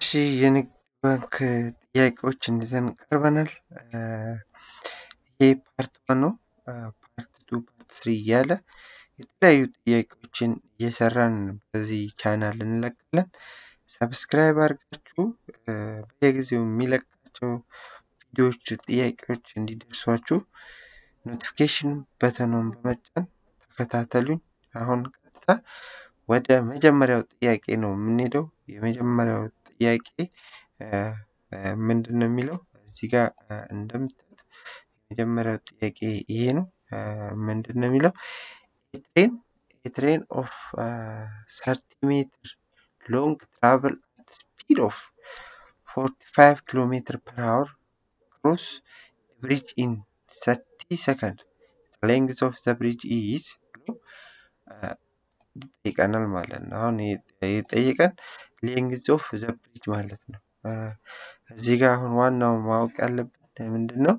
እሺ የንግድ ባንክ ጥያቄዎችን ይዘን ቀርበናል። ይሄ ፓርት ዋን ነው። ፓርት ቱ ፓርት ስሪ እያለ የተለያዩ ጥያቄዎችን እየሰራን በዚህ ቻናል እንለቃለን። ሰብስክራይብ አድርጋችሁ በየጊዜው የሚለቃቸው ቪዲዮዎች ጥያቄዎች እንዲደርሷችሁ ኖቲፊኬሽን በተኑን በመጫን ተከታተሉኝ። አሁን ቀጥታ ወደ መጀመሪያው ጥያቄ ነው የምንሄደው። የመጀመሪያው ጥያቄ ምንድን ነው የሚለው እዚህ ጋር እንደምታዩት የመጀመሪያው ጥያቄ ይሄ ነው። ምንድን ነው የሚለው ኤትሬን ኤትሬን ኦፍ ሰርቲ ሜትር ሎንግ ትራቨል አት ስፒድ ኦፍ ፎርቲ ፋይቭ ኪሎ ሜትር ፐር አወር ክሮስ ብሪጅ ኢን ሰርቲ ሰከንድ ሌንግዝ ኦፍ ዘ ብሪጅ ኢዝ ብሎ ይጠይቀናል ማለት ነው። አሁን የጠየቀን ሌንግዝ ኦፍ ዘ ብሪጅ ማለት ነው። እዚህ ጋር አሁን ዋናው ማወቅ ያለብን ምንድን ነው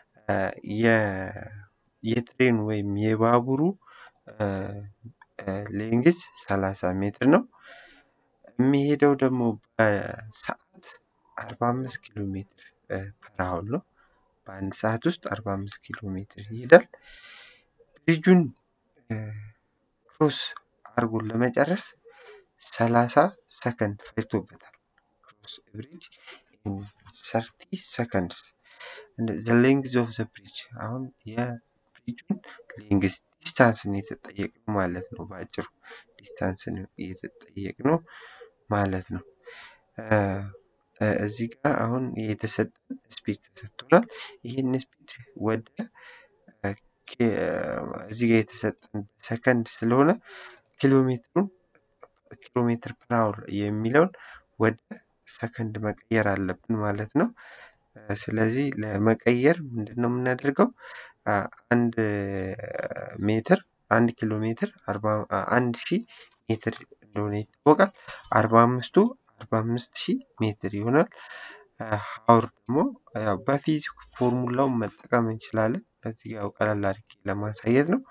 የትሬን ወይም የባቡሩ ሌንግዝ ሰላሳ ሜትር ነው። የሚሄደው ደግሞ በሰዓት አርባ አምስት ኪሎ ሜትር ፐር አወር ነው። በአንድ ሰዓት ውስጥ አርባ አምስት ኪሎ ሜትር ይሄዳል። ብሪጁን ክሮስ አድርጎ ለመጨረስ ሰላሳ ሰከንድ ፈጅቶበታል። ክሮስ ብሪጅ ሰርቲ ሰከንድስ ዘ ሌንግዝ ኦፍ ዘ ብሪጅ አሁን የብሪጁን ሌንግዝ ዲስታንስን የተጠየቅነው ማለት ነው። በአጭሩ ዲስታንስን የተጠየቅነው ማለት ነው። እዚህ ጋር አሁን የተሰጠን ስፒድ ተሰጥቶናል። ይህን ስፒድ ወደ እዚህ ጋር የተሰጠን ሰከንድ ስለሆነ ኪሎ ሜትሩን ኪሎ ሜትር ፐር አወር የሚለውን ወደ ሰከንድ መቀየር አለብን ማለት ነው። ስለዚህ ለመቀየር ምንድን ነው የምናደርገው? አንድ ሜትር አንድ ኪሎ ሜትር አንድ ሺህ ሜትር እንደሆነ ይታወቃል። አርባ አምስቱ አርባ አምስት ሺህ ሜትር ይሆናል። ሀውር ደግሞ ያው በፊዚክስ ፎርሙላውን መጠቀም እንችላለን። እዚህ ጋር ቀለል አድርጌ ለማሳየት ነው።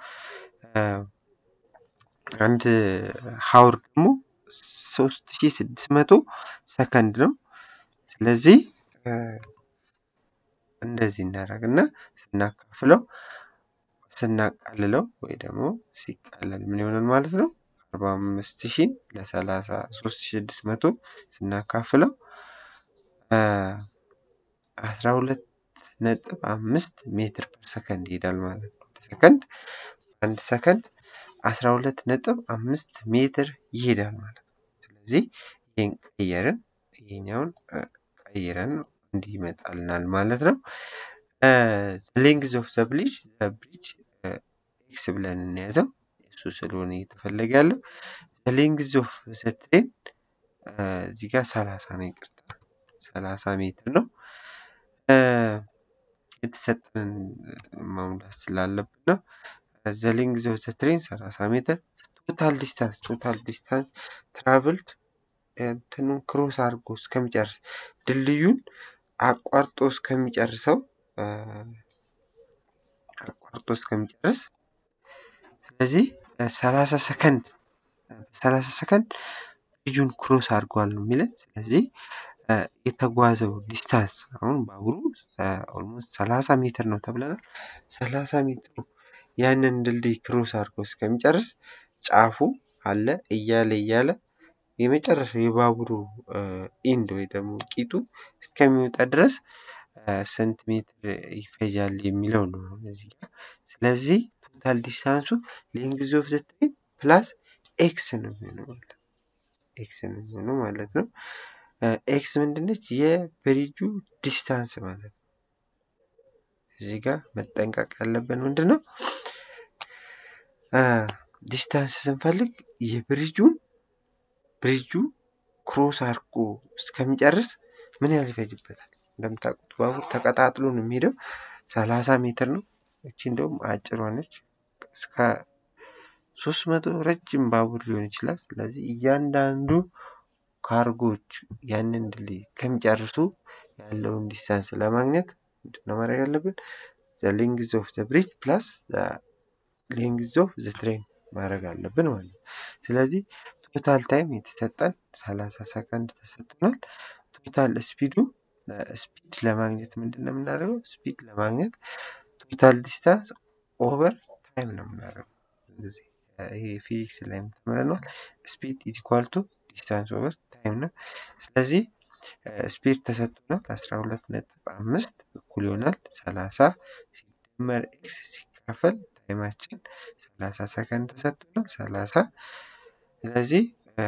አንድ ሀውር ደግሞ ሶስት ሺህ ስድስት መቶ ሰከንድ ነው። ስለዚህ እንደዚህ እናደርግና ስናካፍለው ስናቃልለው ወይ ደግሞ ሲቃለል ምን ይሆናል ማለት ነው? አርባ አምስት ሺህን ለሰላሳ ሶስት ሺህ ስድስት መቶ ስናካፍለው አስራ ሁለት ነጥብ አምስት ሜትር ፐር ሰከንድ ይሄዳል ማለት ነው። ሰከንድ አንድ ሰከንድ አስራ ሁለት ነጥብ አምስት ሜትር ይሄዳል ማለት ነው። ስለዚህ ይህን ቀየርን ይሄኛውን ቀይረን እንዲህ ይመጣልናል ማለት ነው። ሌንግዝ ኦፍ ዘ ብሪጅ ዘ ብሪጅ ኤክስ ብለን እንያዘው እሱ ስለሆነ እየተፈለገ ያለው ሌንግዝ ኦፍ ዘ ትሬን እዚህ ጋር ሰላሳ ነው ይቅርታ ሰላሳ ሜትር ነው። የተሰጠንን መሙላት ስላለብን ነው። ዘ ሌንግዝ ኦፍ ዘ ትሬን ሰላሳ ሜትር ቶታል ዲስታንስ ቶታል ዲስታንስ ትራቭልድ እንትኑን ክሮስ አድርጎ እስከሚጨርስ ድልድዩን አቋርጦ እስከሚጨርሰው አቋርጦ እስከሚጨርስ ስለዚህ ሰላሳ ሰከንድ ሰላሳ ሰከንድ ብሪጁን ክሮስ አድርጓል ነው የሚለን። ስለዚህ የተጓዘው ዲስታንስ አሁን ባቡሩ ኦልሞስት ሰላሳ ሜትር ነው ተብለናል። ሰላሳ ሜትሩ ያንን ድልድይ ክሮስ አድርጎ እስከሚጨርስ ጫፉ አለ እያለ እያለ የመጨረሻው የባቡሩ ኢንድ ወይ ደግሞ ቂጡ እስከሚወጣ ድረስ ስንት ሜትር ይፈጃል የሚለው ነው እዚህ ጋር። ስለዚህ ቶታል ዲስታንሱ ሌንግዝ ኦፍ ዘ ትሬን ፕላስ ኤክስ ነው የሚሆነው ማለት ነው። ኤክስ ነው የሚሆነው ማለት ነው። ኤክስ ምንድነች? የብሪጁ ዲስታንስ ማለት ነው። እዚህ ጋር መጠንቀቅ ያለብን ምንድን ነው? ዲስታንስ ስንፈልግ የብሪጁን ብሪጁ ክሮስ አድርጎ እስከሚጨርስ ምን ያህል ይፈጅበታል? እንደምታውቁት ባቡር ተቀጣጥሎ ነው የሚሄደው። ሰላሳ ሜትር ነው። እቺ እንደውም አጭሯ ነች። እስከ ሶስት መቶ ረጅም ባቡር ሊሆን ይችላል። ስለዚህ እያንዳንዱ ካርጎች ያንን ድልድይ እስከሚጨርሱ ያለውን ዲስታንስ ለማግኘት ምንድነው ማድረግ ያለብን? ዘ ሌንግዝ ኦፍ ዘ ብሪጅ ፕላስ ሌንግዝ ኦፍ ዘ ትሬን ማድረግ አለብን ማለት ነው። ስለዚህ ቶታል ታይም የተሰጠን ሰላሳ ሰከንድ ተሰጥቶናል። ቶታል ስፒዱ ስፒድ ለማግኘት ምንድን ነው የምናደርገው? ስፒድ ለማግኘት ቶታል ዲስታንስ ኦቨር ታይም ነው የምናደርገው። ብዙ ጊዜ ይሄ ፊዚክስ ላይ ተምረነዋል። ስፒድ ኢዝ ኢኳል ቱ ዲስታንስ ኦቨር ታይም ነው። ስለዚህ ስፒድ ተሰጥቶናል አስራ ሁለት ነጥብ አምስት እኩል ይሆናል ሰላሳ ሲደመር ኤክስ ሲካፈል ታይማችን ሰላሳ ሰከንድ ተሰጥቶናል ሰላሳ ስለዚህ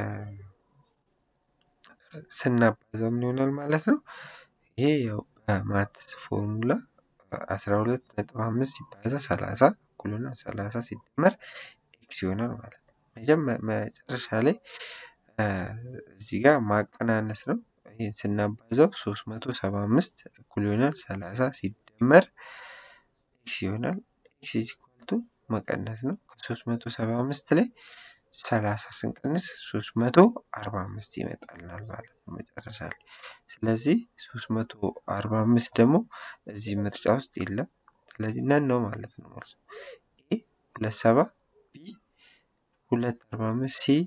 ስናባዛው ምን ይሆናል ማለት ነው? ይሄ ያው በማትስ ፎርሙላ አስራ ሁለት ነጥብ አምስት ሲባዛ ሰላሳ እኩል ይሆናል ሰላሳ ሲደመር ኤክስ ይሆናል ማለት ነው። መጨረሻ ላይ እዚህ ጋር ማቀናነስ ነው። ይህን ስናባዛው ሶስት መቶ ሰባ አምስት እኩል ይሆናል ሰላሳ ሲደመር ኤክስ ይሆናል። ኤክስ ኢዝ ኢኳል ቱ መቀነስ ነው። ከሶስት መቶ ሰባ አምስት ላይ ሰላሳ ስንቀንስ ሶስት መቶ አርባ አምስት ይመጣልናል ማለት ነው መጨረሻ ላይ። ስለዚህ ሶስት መቶ አርባ አምስት ደግሞ እዚህ ምርጫ ውስጥ የለም። ስለዚህ ነን ነው ማለት ነው መልሱ። ኤ ሁለት ሰባ ቢ ሁለት አርባ አምስት ሲ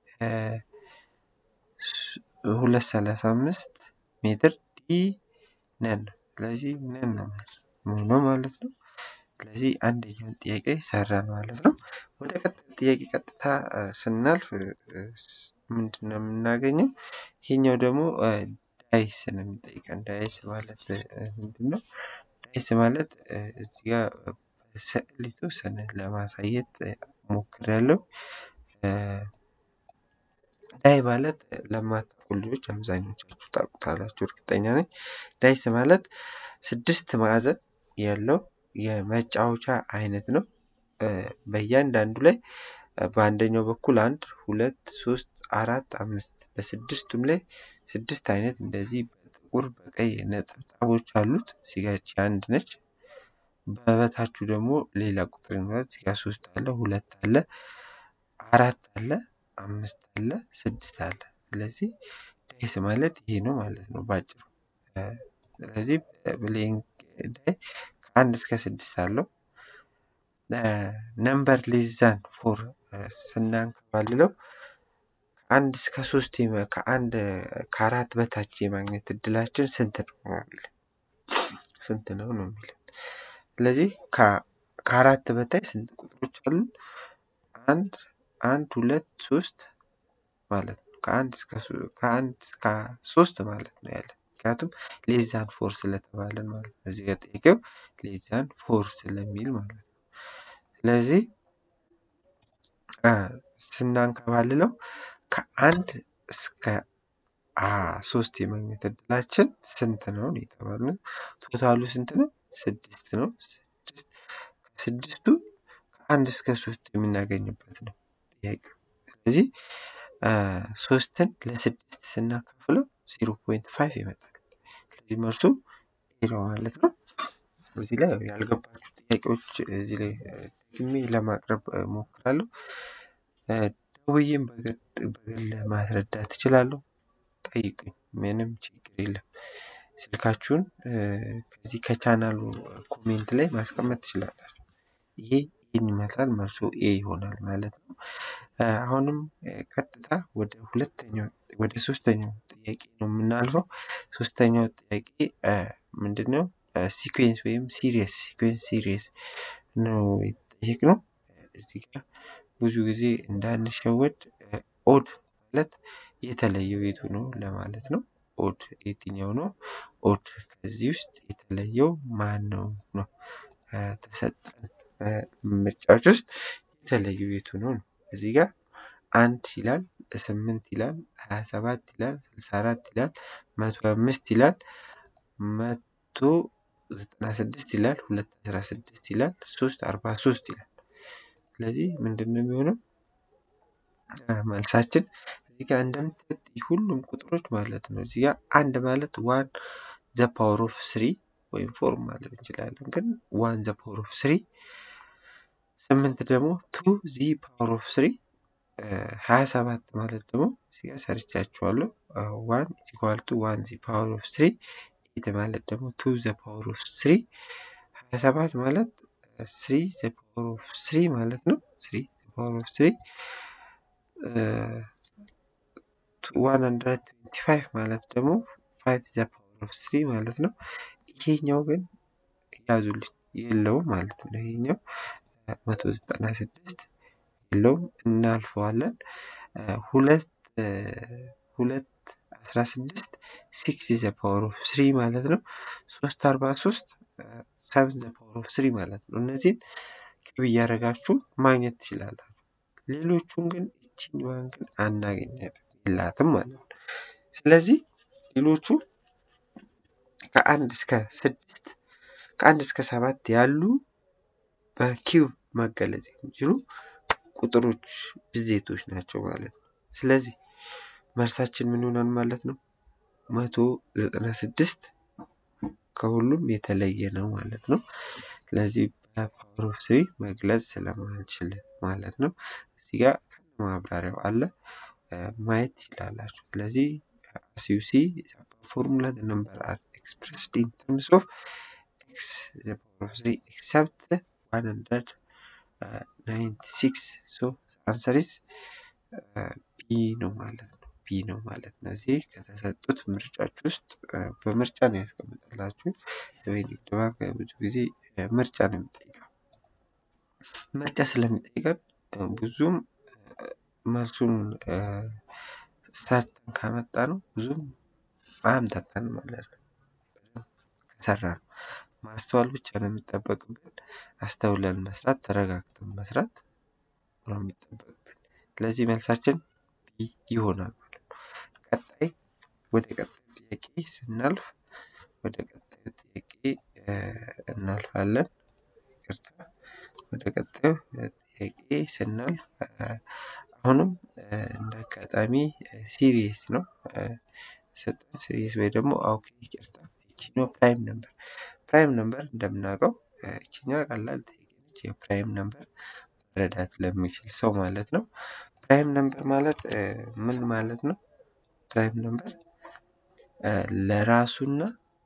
ሁለት ሰላሳ አምስት ሜትር ዲ ነን ነው። ስለዚህ ነን ነው መልሱ ነው ማለት ነው። ስለዚህ አንደኛውን ጥያቄ ሰራን ማለት ነው። ወደ ቀጣይ ጥያቄ ቀጥታ ስናልፍ ምንድን ነው የምናገኘው? ይሄኛው ደግሞ ዳይስ ነው የሚጠይቀን። ዳይስ ማለት ምንድን ነው? ዳይስ ማለት እዚህ ጋር በስዕል የተወሰነ ለማሳየት ሞክሬያለሁ። ዳይ ማለት ለማታውቁ ልጆች አብዛኞቻችሁ ታውቁታላችሁ እርግጠኛ ነኝ። ዳይስ ማለት ስድስት ማዕዘን ያለው የመጫወቻ አይነት ነው። በእያንዳንዱ ላይ በአንደኛው በኩል አንድ ሁለት ሶስት አራት አምስት በስድስቱም ላይ ስድስት አይነት እንደዚህ በጥቁር በቀይ ነጠብጣቦች አሉት። እዚጋች አንድ ነች። በበታችሁ ደግሞ ሌላ ቁጥር ይኖራል። እዚጋ ሶስት አለ ሁለት አለ አራት አለ አምስት አለ ስድስት አለ። ስለዚህ ዳይስ ማለት ይሄ ነው ማለት ነው ባጭሩ። ስለዚህ ብሌን ዳይ ከአንድ እስከ ስድስት አለው። ነምበር ሌዛን ፎር ስናንከባልለው ከአንድ እስከ ሶስት ከአንድ ከአራት በታች የማግኘት እድላችን ስንት ነው ነው የሚለን ስንት ነው ነው የሚለን። ስለዚህ ከአራት በታች ስንት ቁጥሮች አሉ? አንድ አንድ ሁለት ሶስት ማለት ነው። ከአንድ እስከ ከአንድ እስከ ሶስት ማለት ነው ያለን ምክንያቱም ሌዛን ፎር ስለተባለን ማለት ነው። እዚህ ጋር ጥያቄው ሌዛን ፎር ስለሚል ማለት ነው። ስለዚህ ስናንከባልለው ከአንድ እስከ ሶስት የማግኘት እድላችን ስንት ነው ነው የተባልነው። ቶታሉ ስንት ነው? ስድስት ነው። ስድስቱ ከአንድ እስከ ሶስት የምናገኝበት ነው ጥያቄው። ስለዚህ ሶስትን ለስድስት ስናካፍለው ዜሮ ፖይንት ፋይቭ ይመጣል። ስለዚህ መልሱ ዜሮ ማለት ነው። እዚህ ላይ ያልገባችሁ ጥያቄዎች እዚህ ላይ ደግሜ ለማቅረብ እሞክራለሁ። ደውዬም በግል ማስረዳት እችላለሁ። ጠይቁኝ፣ ምንም ችግር የለም። ስልካችሁን ከዚህ ከቻናሉ ኮሜንት ላይ ማስቀመጥ ትችላላችሁ። ይሄ ይህን ይመስላል መልሱ ኤ ይሆናል ማለት ነው። አሁንም ቀጥታ ወደ ሁለተኛው ወደ ሶስተኛው ጥያቄ ነው የምናልፈው። ሶስተኛው ጥያቄ ምንድን ነው? ሲኩዌንስ ወይም ሲሪየስ ሲኩዌንስ ሲሪየስ ነው የጠየቅነው። እዚህ ጋር ብዙ ጊዜ እንዳንሸወድ ኦድ ማለት የተለየው የቱ ነው ለማለት ነው። ኦድ የትኛው ነው? ኦድ ከዚህ ውስጥ የተለየው ማን ነው ነው ተሰጠን ምርጫዎች ውስጥ የተለየው የቱ ነው ነው። እዚህ ጋር አንድ ይላል፣ ስምንት ይላል፣ ሀያ ሰባት ይላል፣ ስልሳ አራት ይላል፣ መቶ አምስት ይላል፣ መቶ ዘጠና ስድስት ይላል፣ ሁለት አስራ ስድስት ይላል፣ ሶስት አርባ ሶስት ይላል። ስለዚህ ምንድን ነው የሚሆነው? መልሳችን እዚህ ጋር እንደምታዩት ሁሉም ቁጥሮች ማለት ነው። እዚህ ጋር አንድ ማለት ዋን ዘ ፓወር ኦፍ ስሪ ወይም ፎር ማለት እንችላለን። ግን ዋን ዘ ፓወር ኦፍ ስሪ፣ ስምንት ደግሞ ቱ ዚ ፓወር ኦፍ ስሪ፣ ሀያ ሰባት ማለት ደግሞ እዚህ ጋር ሰርቻችኋለሁ። ዋን ኢኳል ቱ ዋን ዚ ፓወር ኦፍ ስሪ፣ ኤት ማለት ደግሞ ቱ ዘ ፓወር ኦፍ ስሪ፣ ሀያ ሰባት ማለት ስሪ ዘ ፓወር ኦፍ ስሪ ማለት ነው። ስሪ ዘ ፓወር ኦፍ ስሪ ዋን ሀንድረድ ትዌንቲ ፋይቭ ማለት ደግሞ ፋይቭ ዘ ፓወር ኦፍ ስሪ ማለት ነው። ይሄኛው ግን ያዙልኝ የለውም ማለት ነው። ይሄኛው መቶ ዘጠና ስድስት የለውም እናልፈዋለን። ሁለት ሁለት አስራ ስድስት ሲክስ ዘ ፓወር ኦፍ ስሪ ማለት ነው። ሶስት አርባ ሶስት ሰብን ዘ ፓወር ኦፍ ስሪ ማለት ነው። እነዚህን ክብ እያደረጋችሁ ማግኘት ትችላላችሁ። ሌሎቹን ግን እችኛዋን ግን አናገኛትም የላትም ማለት ነው። ስለዚህ ሌሎቹ ከአንድ እስከ ስድስት ከአንድ እስከ ሰባት ያሉ በኪዩብ መገለጽ የሚችሉ ቁጥሮች ብዜቶች ናቸው ማለት ነው። ስለዚህ መልሳችን ምን ይሆናል ማለት ነው? መቶ ዘጠና ስድስት ከሁሉም የተለየ ነው ማለት ነው። ስለዚህ በፓወር ኦፍ ስሪ መግለጽ ስለማንችል ማለት ነው። እዚህ ጋር ማብራሪያው አለ ማየት ትችላላችሁ። ስለዚህ ሲዩሲ ፎርሙላ ነምበር አር ኤክስፕረስድ ኢን ተርምስ ኦፍ ኤክስ ዘ ፓወር ኦፍ ስሪ ኤክሰፕት ዋን ሀንድረድ ናይንቲ ሲክስ ሶ አንሰር ኢዝ ቢ ነው ማለት ነው። ቢ ነው ማለት ነው። እዚህ ከተሰጡት ምርጫዎች ውስጥ በምርጫ ነው ያስቀምጠላችሁ። ወይ ንግድ ባንክ ብዙ ጊዜ ምርጫ ነው የሚጠይቀው። ምርጫ ስለሚጠይቀን ብዙም መልሱን ሰርተን ካመጣ ነው ብዙም አያምታታን ማለት ነው። ከሰራ ነው ማስተዋል ብቻ ነው የሚጠበቅብን። አስተውለን መስራት፣ ተረጋግተን መስራት ነው የሚጠበቅብን። ስለዚህ መልሳችን ቢ ይሆናል ማለት ነው። ቀጣይ ወደ ቀጣይ ጥያቄ ስናልፍ ወደ ቀጣዩ ጥያቄ እናልፋለን። ይቅርታ ወደ ቀጣዩ ጥያቄ ስናልፍ አሁንም እንደ አጋጣሚ ሲሪየስ ነው ሰጠን ሲሪየስ ወይ ደግሞ ኦኬ ይቅርታ ይችኛው ፕራይም ነምበር ፕራይም ነምበር እንደምናውቀው ይችኛ ቀላል ጥያቄ ነች። የፕራይም ነምበር መረዳት ለሚችል ሰው ማለት ነው። ፕራይም ነምበር ማለት ምን ማለት ነው? ፕራይም ነምበር ለራሱና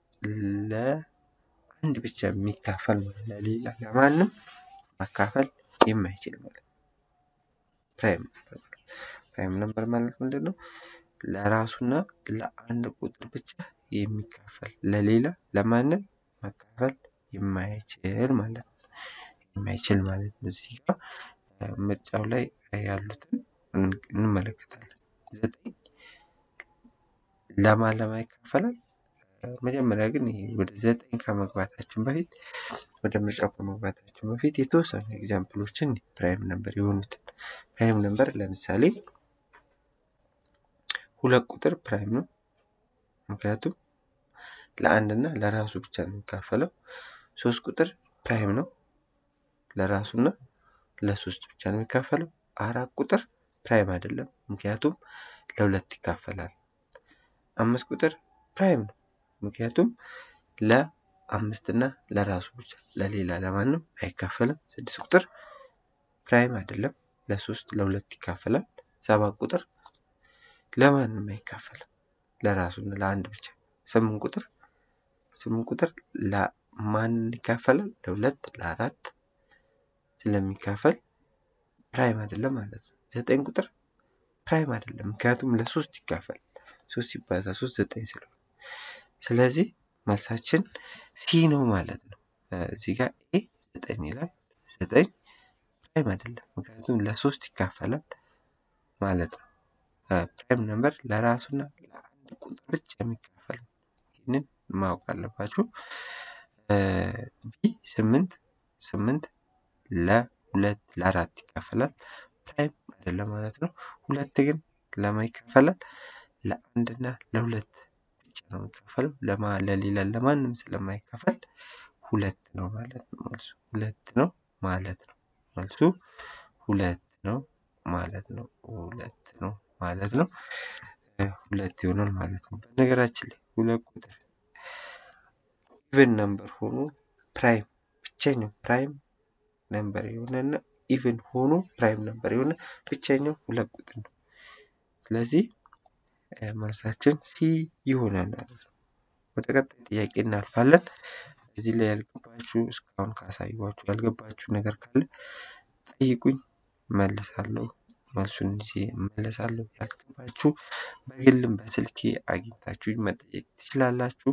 ለአንድ ብቻ የሚካፈል ማለት ለሌላ ለማንም ማካፈል የማይችል ማለት ነው። ፕራይም ነምበር ማለት ፕራይም ነምበር ማለት ምንድን ነው? ለራሱና ለአንድ ቁጥር ብቻ የሚካፈል ለሌላ ለማንም መካፈል የማይችል ማለት ነው። የማይችል ማለት ነው። እዚህ ጋር ምርጫው ላይ ያሉትን እንመለከታለን። ዘጠኝ ለማን ለማ ይካፈላል? መጀመሪያ ግን ይሄ ወደ ዘጠኝ ከመግባታችን በፊት ወደ ምርጫው ከመግባታችን በፊት የተወሰኑ ኤግዛምፕሎችን ፕራይም ነምበር የሆኑትን ፕራይም ነምበር ለምሳሌ ሁለት ቁጥር ፕራይም ነው። ምክንያቱም ለአንድ እና ለራሱ ብቻ ነው የሚካፈለው። ሶስት ቁጥር ፕራይም ነው። ለራሱና ለሶስት ብቻ ነው የሚካፈለው። አራት ቁጥር ፕራይም አይደለም፣ ምክንያቱም ለሁለት ይካፈላል። አምስት ቁጥር ፕራይም ነው፣ ምክንያቱም ለአምስት እና ለራሱ ብቻ ለሌላ ለማንም አይካፈልም። ስድስት ቁጥር ፕራይም አይደለም፣ ለሶስት ለሁለት ይካፈላል። ሰባት ቁጥር ለማንም አይካፈልም፣ ለራሱና ለአንድ ብቻ። ስምንት ቁጥር ስምንት ቁጥር ለማን ይካፈላል? ለሁለት ለአራት ስለሚካፈል ፕራይም አይደለም ማለት ነው። ዘጠኝ ቁጥር ፕራይም አይደለም፣ ምክንያቱም ለሶስት ይካፈል ሶስት ሲባዛ ሶስት ዘጠኝ ስለሆነ ስለዚህ መልሳችን ሲ ነው ማለት ነው። እዚህ ጋር ኤ ዘጠኝ ይላል። ዘጠኝ ፕራይም አይደለም፣ ምክንያቱም ለሶስት ይካፈላል ማለት ነው። ፕራይም ነምበር ለራሱና ለአንድ ቁጥር ብቻ የሚካፈል ይህንን ማወቅ አለባችሁ። ቢ ስምንት ስምንት ለሁለት ለአራት ይካፈላል። ፕራይም አይደለም ማለት ነው። ሁለት ግን ለማ ይካፈላል? ለአንድና ለሁለት ብቻ ነው የሚካፈለው። ለማ ለሌላ ለማንም ስለማይካፈል ሁለት ነው ማለት ነው። መልሱ ሁለት ነው ማለት ነው። መልሱ ሁለት ነው ማለት ነው። ሁለት ነው ማለት ነው። ሁለት ይሆናል ማለት ነው። በነገራችን ላይ ሁለት ቁጥር ኢቨን ነምበር ሆኖ ፕራይም ብቸኛው ፕራይም ነምበር የሆነና ኢቨን ሆኖ ፕራይም ነምበር የሆነ ብቸኛው ሁለት ቁጥር ነው። ስለዚህ መልሳችን ሲ ይሆናል ማለት ነው። ወደ ቀጣይ ጥያቄ እናልፋለን። እዚህ ላይ ያልገባችሁ እስካሁን ካሳየኋችሁ ያልገባችሁ ነገር ካለ ጠይቁኝ፣ መልሳለሁ መልሱን ይዤ እመለሳለሁ። ያልገባችሁ በግልም በስልኬ አግኝታችሁኝ መጠየቅ ትችላላችሁ።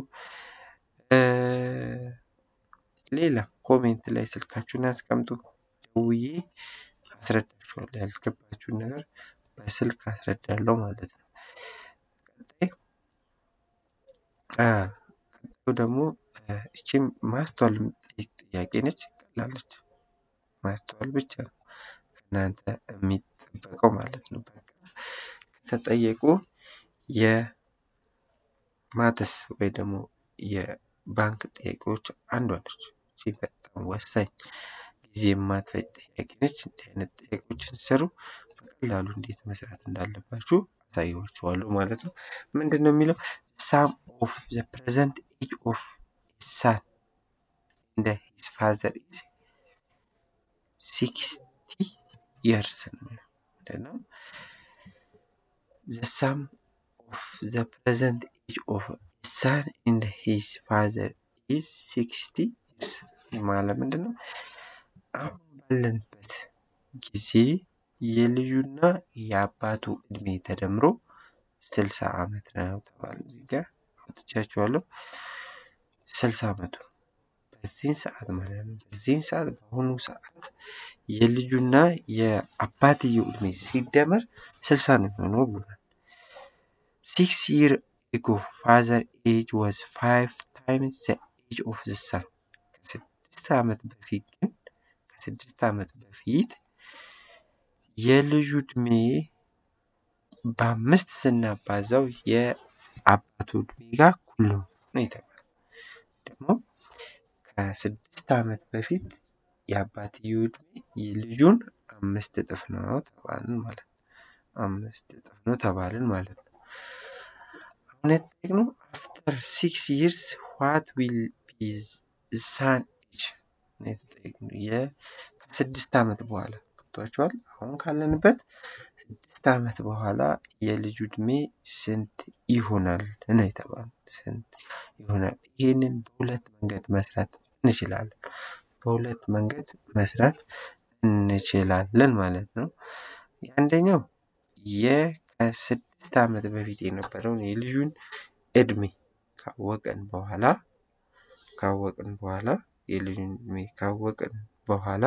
ሌላ ኮሜንት ላይ ስልካችሁን አስቀምጡ። ደውዬ አስረዳችኋለሁ። ያልገባችሁን ነገር በስልክ አስረዳለሁ ማለት ነው። ቀጣይ ቀጣዩ ደግሞ እቺም ማስተዋል የምትጠይቅ ጥያቄ ነች። ቀላለች። ማስተዋል ብቻ ነው ከእናንተ የሚጠበቀው ማለት ነው። በቃ ከተጠየቁ የማትስ ወይ ደግሞ የባንክ ጥያቄዎች አንዷ ነች። እቺ በጣም ወሳኝ ጊዜ የማትፈጅ ጥያቄ ነች። እንዲህ አይነት ጥያቄዎችን ስትሰሩ በቀላሉ እንዴት መስራት እንዳለባችሁ አሳያችኋለሁ ማለት ነው። ምንድን ነው የሚለው ሳም ኦፍ ዘ ፕሬዘንት ኤጅ ኦፍ ሳን እንደ ሂዝ ፋዘር ኢዝ ሲክስቲ ይርስ ነው ምንድን ነው ዘ ሳም ኦፍ ዘ ፕሬዘንት ኤጅ ኦፍ ሳን እንደ ሂዝ ፋዘር ኢዝ ሲክስቲ ይርስ ማለት ምንድን ነው? አሁን ባለንበት ጊዜ የልጁና የአባቱ እድሜ ተደምሮ ስልሳ ዓመት ነው ተባለ። እዚህ ጋር አውጥቻችኋለሁ። ስልሳ ዓመቱ በዚህን ሰዓት ማለት ነው። በዚህን ሰዓት በአሁኑ ሰዓት የልጁና የአባትየው እድሜ ሲደመር ስልሳ ነው የሚሆነው ብሎናል። ሲክስ ይር ኤጎ ፋዘር ኤጅ ዋዝ ፋይቭ ታይምስ ዘ ኤጅ ኦፍ ዘ ሳን ከስድስት ዓመት በፊት ግን ከስድስት ዓመት በፊት የልጁ እድሜ በአምስት ስናባዛው የአባቱ እድሜ ጋር እኩል ነው ነው የተባለው። ደግሞ ከስድስት ዓመት በፊት የአባትየው እድሜ የልጁን አምስት እጥፍ ነው ተባልን ማለት ነው። አምስት እጥፍ ነው ተባልን ማለት ነው። አሁን የተጠየቅነው አፍተር ሲክስ ይርስ ዋት ዊል ቢ ሳን ኤጅ ነው የተጠየቅነው። የ- ከስድስት ዓመት በኋላ ገብቷችኋል። አሁን ካለንበት ስድስት ዓመት በኋላ የልጁ እድሜ ስንት ይሆናል ነው የተባለው። ስንት ይሆናል? ይህንን በሁለት መንገድ መስራት እንችላለን። በሁለት መንገድ መስራት እንችላለን ማለት ነው። አንደኛው የከስድስት ዓመት በፊት የነበረውን የልጁን እድሜ ካወቅን በኋላ ካወቅን በኋላ የልጁን እድሜ ካወቅን በኋላ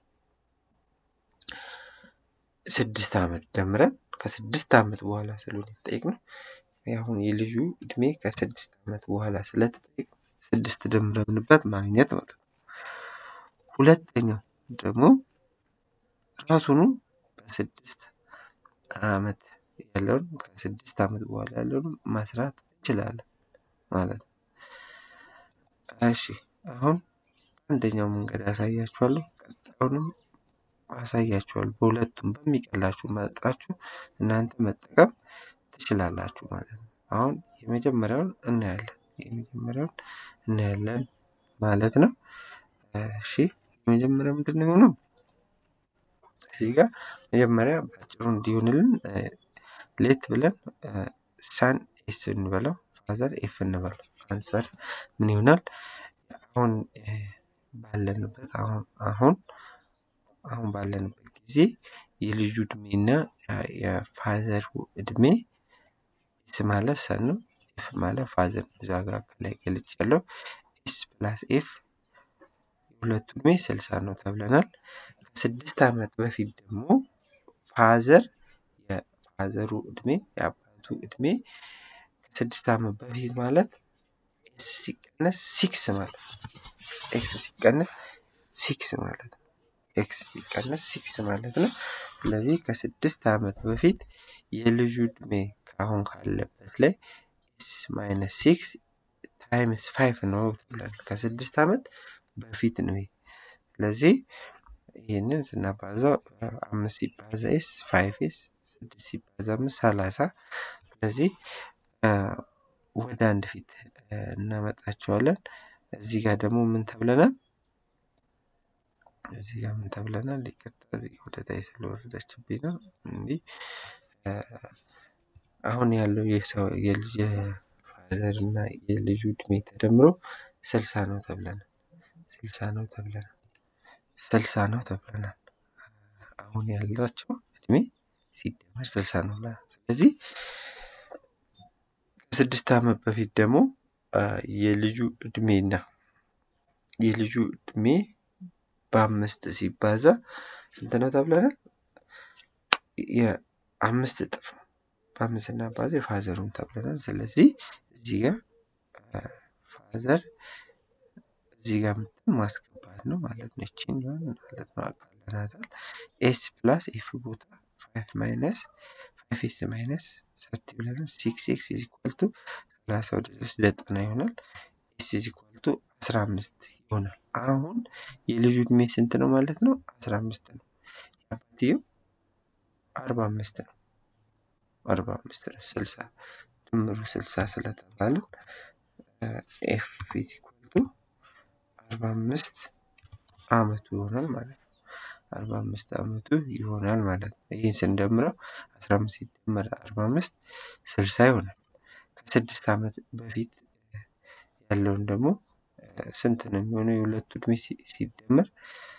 ስድስት ዓመት ደምረን ከስድስት ዓመት በኋላ ስለሆነ የተጠየቅነው አሁን የልጁ እድሜ ከስድስት ዓመት በኋላ ስለተጠየቅ ስድስት ደምረንበት ማግኘት ማለት ነው። ሁለተኛው ደግሞ ራሱኑ በስድስት ዓመት ያለውን ከስድስት ዓመት በኋላ ያለውን መስራት እንችላለን ማለት ነው። እሺ አሁን አንደኛው መንገድ አሳያችኋለሁ። ቀጣዩንም አሳያችኋለሁ። በሁለቱም በሚቀላችሁ መርጣችሁ እናንተ መጠቀም ትችላላችሁ ማለት ነው። አሁን የመጀመሪያውን እናያለን። የመጀመሪያውን እናያለን ማለት ነው። እሺ የመጀመሪያው ምንድን ነው የሚሆነው? እዚህ ጋር መጀመሪያ በአጭሩ እንዲሆንልን ሌት ብለን ሳን ኤስ እንበለው ፋዘር ኤፍ እንበለው አንሰር ምን ይሆናል? አሁን ባለንበት አሁን አሁን አሁን ባለንበት ጊዜ የልጁ እድሜና የፋዘሩ እድሜ ኤስ ማለት ሰን ነው። ኤፍ ማለት ፋዘር ነው። እዛ ጋር ከላይ ገልጭ ያለው ኤስ ፕላስ ኤፍ የሁለቱ እድሜ ስልሳ ነው ተብለናል። ከስድስት ዓመት በፊት ደግሞ ፋዘር የፋዘሩ እድሜ የአባቱ እድሜ ከስድስት ዓመት በፊት ማለት ኤስ ሲቀነስ ሲክስ ማለት ነው። ኤክስ ሲቀነስ ሲክስ ማለት ነው። ኤክስ ሲቀነስ ሲክስ ማለት ነው። ስለዚህ ከስድስት ዓመት በፊት የልጁ እድሜ አሁን ካለበት ላይ ኤስ ማይነስ ሲክስ ታይምስ ፋይቭ ነው ብለን ከስድስት ዓመት በፊት ነው። ይሄ ስለዚህ ይህንን ስናባዛው አምስት ሲባዛ ኤስ ፋይቭ ኤስ ስድስት ሲባዛ አምስት ሰላሳ ስለዚህ ወደ አንድ ፊት እናመጣቸዋለን። እዚህ ጋር ደግሞ ምን ተብለናል? እዚህ ጋር ምን ተብለናል? ይቅርታ እዚህ ወደ ታች ስለወረደችብኝ ነው። እንዲህ አሁን ያለው የሰው የልጅ የፋዘር እና የልጁ እድሜ ተደምሮ ስልሳ ነው ተብለናል። ስልሳ ነው ተብለናል። ስልሳ ነው ተብለናል። አሁን ያላቸው እድሜ ሲደመር ስልሳ ነው። ስለዚህ ከስድስት ዓመት በፊት ደግሞ የልጁ እድሜና የልጁ እድሜ በአምስት ሲባዛ ስንት ነው ተብለናል? የአምስት እጥፍ ነው። በአምስት ስናባዛ የፋዘሩን ተብለናል። ስለዚህ እዚህ ጋር ፋዘር እዚህ ጋር ምትን ማስገባት ነው ማለት ነው። ይቺን ማለት ነው አቃለናታል። ኤስ ፕላስ ኤፍ ቦታ ፋይቭ ማይነስ ፋይቭ ኤስ ማይነስ ሰርቲ ብለናል። ሲክስ ኤክስ ኢዝ ኢኳል ቱ ሰላሳ ወደ ሶስት ዘጠና ይሆናል። ኤስ ኢዝ ኢኳል ቱ አስራ አምስት ይሆናል። አሁን የልጁ እድሜ ስንት ነው ማለት ነው? አስራ አምስት ነው። የአባትየው አርባ አምስት ነው። አርባ አምስት ነው። ስልሳ ድምሩ ስልሳ ስለተባለ ኤፍ ኢዝ ኢኳል ቱ አርባ አምስት አመቱ ይሆናል ማለት ነው። አርባ አምስት አመቱ ይሆናል ማለት ነው። ይህን ስንደምረው አስራ አምስት ሲደመር አርባ አምስት ስልሳ ይሆናል። ከስድስት ዓመት በፊት ያለውን ደግሞ ስንት ነው የሚሆነው? የሁለቱ እድሜ ሲደመር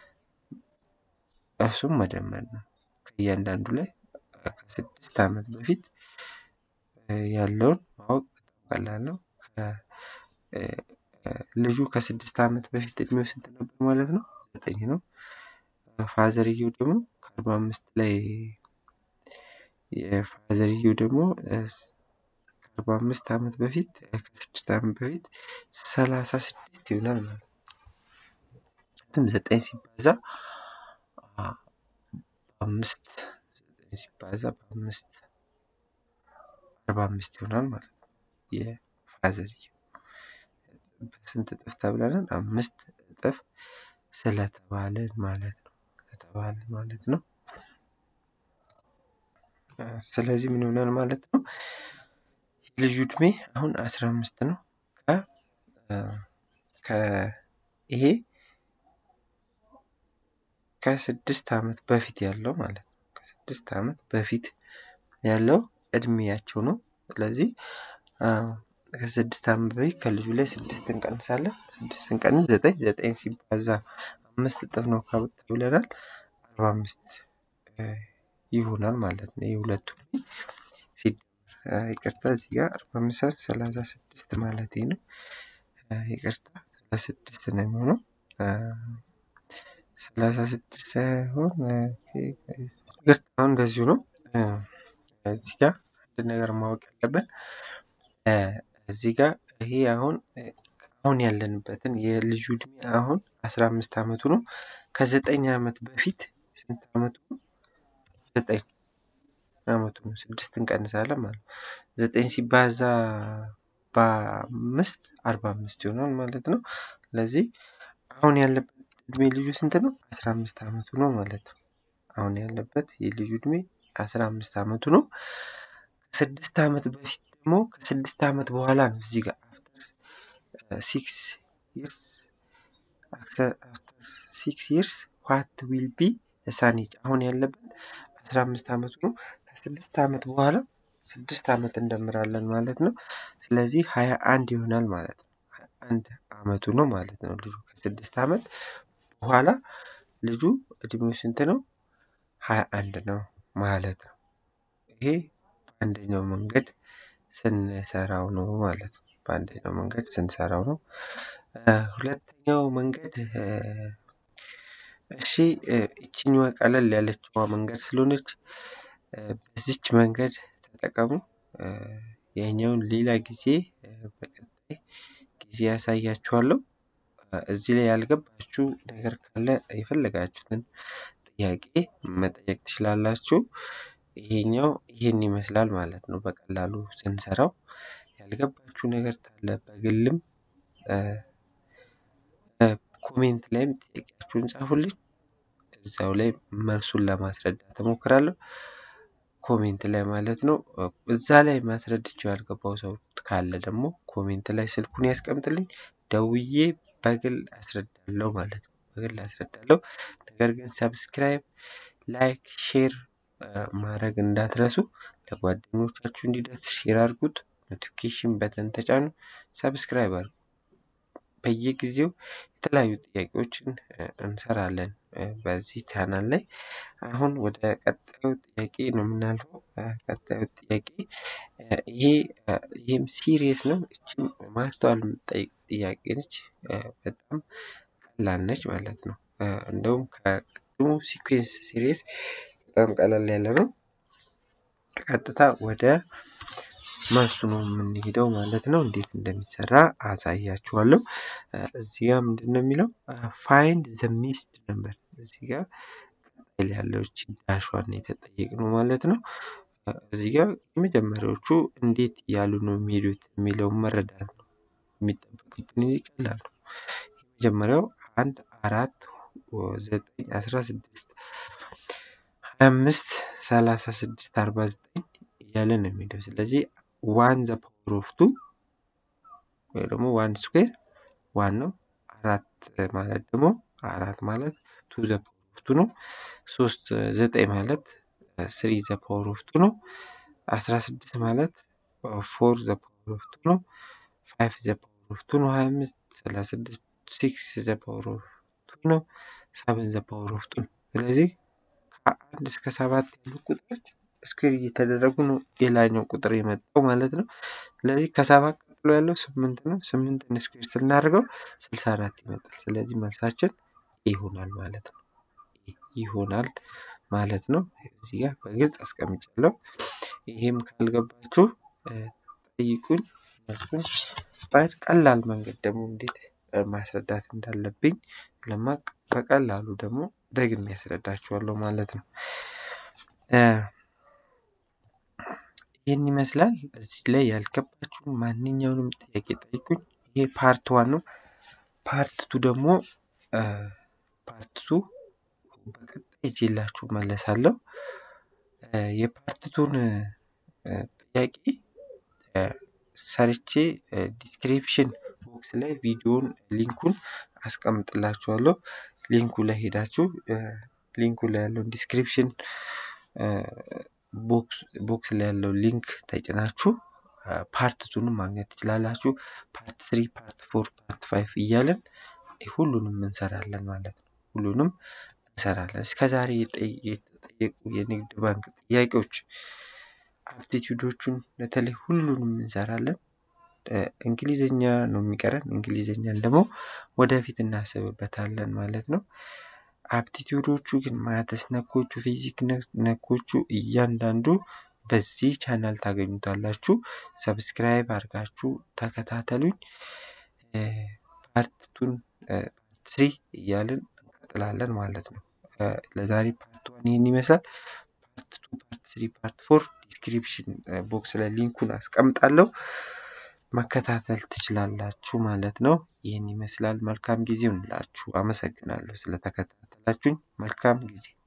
እሱም መደመር ነው። ከእያንዳንዱ ላይ ከስድስት ዓመት በፊት ያለውን ማወቅ በጣም ቀላል ነው። ልጁ ከስድስት ዓመት በፊት እድሜው ስንት ነበር ማለት ነው? ዘጠኝ ነው። ፋዘርየው ደግሞ ከአርባ አምስት ላይ የፋዘርየው ደግሞ ከአርባ አምስት ዓመት በፊት ከስድስት ዓመት በፊት ሰላሳ ስድስት ይሆናል ማለት ነው። ምክንያቱም ዘጠኝ ሲባዛ በአምስት ዘጠኝ ሲባዛ በአምስት አርባ አምስት ይሆናል ማለት ነው። የፋዘርየው በስንት እጥፍ ተብለናል? አምስት እጥፍ ስለተባለን ማለት ነው። ስለተባለን ማለት ነው። ስለዚህ ምን ይሆናል ማለት ነው? የልጁ እድሜ አሁን አስራ አምስት ነው። ከ ይሄ ከስድስት ዓመት በፊት ያለው ማለት ነው። ከስድስት ዓመት በፊት ያለው እድሜያቸው ነው። ስለዚህ ከስድስት ዓመት በፊት ከልጁ ላይ ስድስት እንቀንሳለን። ስድስት እንቀንስ ዘጠኝ ዘጠኝ ሲባዛ አምስት እጥፍ ነው ብለናል። አርባ አምስት ይሆናል ማለት ነው። የሁለቱ ይቅርታ እዚህ ጋር አርባ አምስት ሰላሳ ስድስት ማለት ነው። ይቅርታ ሰላሳ ስድስት ነው የሚሆነው። ሰላሳ ስድስት ሳይሆን ይቅርታ አሁን እንደዚሁ ነው። እዚህ ጋር አንድ ነገር ማወቅ ያለብን እዚህ ጋር ይሄ አሁን አሁን ያለንበትን የልጁ እድሜ አሁን አስራ አምስት አመቱ ነው። ከዘጠኝ አመት በፊት ስንት አመቱ ነው? ዘጠኝ አመቱ ነው። ስድስት እንቀንሳለን ማለት ነው። ዘጠኝ ሲባዛ በአምስት አርባ አምስት ይሆናል ማለት ነው። ስለዚህ አሁን ያለበት እድሜ ልጁ ስንት ነው? አስራ አምስት አመቱ ነው ማለት ነው። አሁን ያለበት የልጁ እድሜ አስራ አምስት አመቱ ነው። ከስድስት አመት በፊት ደግሞ ከስድስት አመት በኋላ ነው እዚህ ጋር ሲክስ ይርስ አፍተር ሲክስ ይርስ ዋት ዊል ቢ ሳኔጅ አሁን ያለበት አስራ አምስት አመቱ ነው። ከስድስት አመት በኋላ ስድስት አመት እንደምራለን ማለት ነው። ስለዚህ ሀያ አንድ ይሆናል ማለት ነው። ሀያ አንድ አመቱ ነው ማለት ነው። ልጁ ከስድስት አመት በኋላ ልጁ እድሜው ስንት ነው? ሀያ አንድ ነው ማለት ነው። ይሄ በአንደኛው መንገድ ስንሰራው ነው ማለት ነው። በአንደኛው መንገድ ስንሰራው ነው። ሁለተኛው መንገድ እሺ ይቺኛዋ ቀለል ያለችዋ መንገድ ስለሆነች በዚች መንገድ ተጠቀሙ። ያኛውን ሌላ ጊዜ በቀጣይ ጊዜ ያሳያችኋለሁ። እዚህ ላይ ያልገባችሁ ነገር ካለ የፈለጋችሁትን ጥያቄ መጠየቅ ትችላላችሁ። ይሄኛው ይሄን ይመስላል ማለት ነው። በቀላሉ ስንሰራው ያልገባችሁ ነገር ካለ በግልም ኮሜንት ላይም ጥያቄያችሁን ጻፉልኝ። እዛው ላይ መልሱን ለማስረዳት እሞክራለሁ። ኮሜንት ላይ ማለት ነው። እዛ ላይ ማስረድቼው ያልገባው ሰው ካለ ደግሞ ኮሜንት ላይ ስልኩን ያስቀምጥልኝ ደውዬ በግል አስረዳለሁ ማለት ነው። በግል አስረዳለሁ። ነገር ግን ሰብስክራይብ፣ ላይክ፣ ሼር ማድረግ እንዳትረሱ። ለጓደኞቻችሁ እንዲደርስ ሼር አድርጉት። ኖቲፊኬሽን በተን ተጫኑ። ሰብስክራይብ አድርጉ። በየጊዜው የተለያዩ ጥያቄዎችን እንሰራለን። በዚህ ቻናል ላይ። አሁን ወደ ቀጣዩ ጥያቄ ነው የምናልፈው። ቀጣዩ ጥያቄ ይሄ ይህም ሲሪየስ ነው። እችም ማስተዋል የምትጠይቅ ጥያቄ ነች። በጣም ቀላል ነች ማለት ነው። እንደውም ከቅድሙ ሲኩዌንስ ሲሪየስ በጣም ቀላል ያለ ነው። ቀጥታ ወደ መልሱ ነው የምንሄደው ማለት ነው። እንዴት እንደሚሰራ አሳያችኋለሁ። እዚህ ጋር ምንድን ነው የሚለው ፋይንድ ዘ ሚስድ ነምበር። እዚህ ጋር ቀጣይ ያለው ዳሿን የተጠየቅነው ማለት ነው። እዚህ ጋር የመጀመሪያዎቹ እንዴት እያሉ ነው የሚሄዱት የሚለውን መረዳት ነው የሚጠበቅብን። ቀላል ነው። የመጀመሪያው አንድ አራት ዘጠኝ አስራ ስድስት ሀያ አምስት ሰላሳ ስድስት አርባ ዘጠኝ እያለ ነው የሚሄደው። ስለዚህ ዋን ዘ ፓወር ኦፍ ቱ ወይ ደግሞ ዋን ስኩዌር ዋን ነው። አራት ማለት ደግሞ አራት ማለት ቱ ዘ ፓወር ኦፍ ቱ ነው። ሶስት ዘጠኝ ማለት ስሪ ዘ ፓወር ኦፍ ቱ ነው። አስራ ስድስት ማለት ፎር ዘ ፓወር ኦፍ ቱ ነው። ፋይቭ ዘ ፓወር ኦፍ ቱ ነው። ሀያ አምስት ሰላሳ ስድስት ሲክስ ዘ ፓወር ኦፍ ቱ ነው። ሰብን ዘ ፓወር ኦፍ ቱ ነው። ስለዚህ ከአንድ እስከ ሰባት ያሉ ቁጥሮች ስኩዌር እየተደረጉ ነው የላኛው ቁጥር የመጣው ማለት ነው። ስለዚህ ከሰባት ቀጥሎ ያለው ስምንት ነው። ስምንትን ስኩዌር ስናደርገው ስልሳ አራት ይመጣል። ስለዚህ መልሳችን ይሆናል ማለት ነው። ይሆናል ማለት ነው። እዚህ ጋር በግልጽ አስቀምጫለሁ። ይሄም ካልገባችሁ ጠይቁኝ። መልሱን በቀላል መንገድ ደግሞ እንዴት ማስረዳት እንዳለብኝ ለማቅ በቀላሉ ደግሞ ደግሜ ያስረዳችኋለሁ ማለት ነው። ይህን ይመስላል። እዚህ ላይ ያልገባችሁን ማንኛውንም ጥያቄ ጠይቁኝ። ይሄ ፓርት ዋን ነው። ፓርት ቱ ደግሞ ፓርት ቱ በቀጣይ ይዤላችሁ መለሳለሁ። የፓርት ቱን ጥያቄ ሰርቼ ዲስክሪፕሽን ቦክስ ላይ ቪዲዮን ሊንኩን አስቀምጥላችኋለሁ። ሊንኩ ላይ ሄዳችሁ ሊንኩ ላይ ያለውን ዲስክሪፕሽን ቦክስ ላይ ያለው ሊንክ ተጭናችሁ ፓርት ቱንም ማግኘት ትችላላችሁ። ፓርት ትሪ፣ ፓርት ፎር፣ ፓርት ፋይቭ እያለን ሁሉንም እንሰራለን ማለት ነው። ሁሉንም እንሰራለን። እስከዛሬ የተጠየቁ የንግድ ባንክ ጥያቄዎች አፕቲቲዩዶቹን በተለይ ሁሉንም እንሰራለን። እንግሊዝኛ ነው የሚቀረን። እንግሊዝኛን ደግሞ ወደፊት እናስብበታለን ማለት ነው። አፕቲቲዩዶቹ ግን ማተስ ነኮቹ፣ ፊዚክ ነኮቹ እያንዳንዱ በዚህ ቻናል ታገኙታላችሁ። ሰብስክራይብ አድርጋችሁ ተከታተሉኝ። ፓርቱን ትሪ እያልን እንቀጥላለን ማለት ነው። ለዛሬ ፓርት ዋን ይህን ይመስላል። ፓርት ቱ፣ ፓርት ትሪ፣ ፓርት ፎር ዲስክሪፕሽን ቦክስ ላይ ሊንኩን አስቀምጣለሁ መከታተል ትችላላችሁ ማለት ነው። ይህን ይመስላል። መልካም ጊዜ ይሁንላችሁ። አመሰግናለሁ ስለተከታተላችሁኝ። መልካም ጊዜ